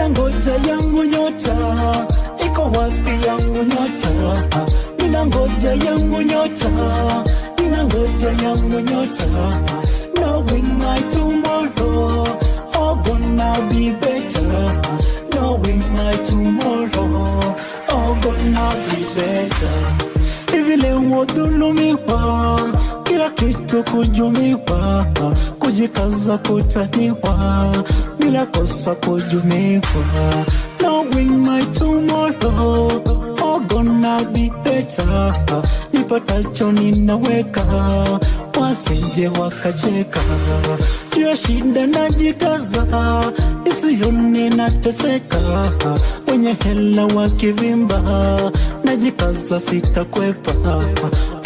mina ngoja yangu nyota iko wapi yangu nyota mina ngoja yangu nyota mina ngoja yangu nyota knowing my tomorrow all gonna be better knowing my tomorrow all gonna be better hivi leo dhulumiwa kila kitu kujumiwa kujikaza kutaniwa bila kosa kujumiwa knowing my tomorrow all gonna be better nipatacho ninaweka wasije wakacheka juu ya shida najikaza isione nateseka wenye hela wakivimba najikaza sitakwepa